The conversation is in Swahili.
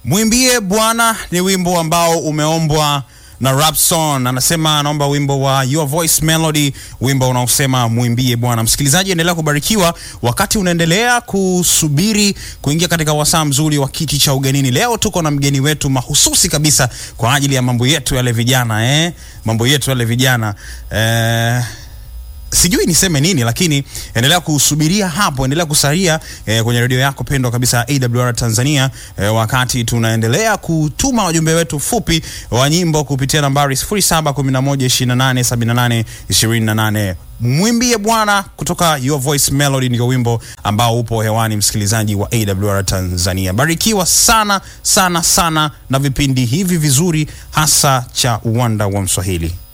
Mwimbie Bwana ni wimbo ambao umeombwa na Rapson anasema anaomba wimbo wa Your Voice Melody, wimbo unaosema mwimbie Bwana. Msikilizaji, endelea kubarikiwa wakati unaendelea kusubiri kuingia katika wasaa mzuri wa kiti cha ugenini. Leo tuko na mgeni wetu mahususi kabisa kwa ajili ya mambo yetu yale vijana eh? mambo yetu yale vijana eh sijui niseme nini lakini endelea kusubiria hapo, endelea kusalia eh, kwenye redio yako pendwa kabisa AWR Tanzania eh, wakati tunaendelea kutuma wajumbe wetu fupi wa nyimbo kupitia nambari 0711287828. Mwimbie Bwana kutoka Your Voice Melody ndio wimbo ambao upo hewani, msikilizaji wa AWR Tanzania. Barikiwa sana sana sana na vipindi hivi vizuri, hasa cha uwanda wa Mswahili.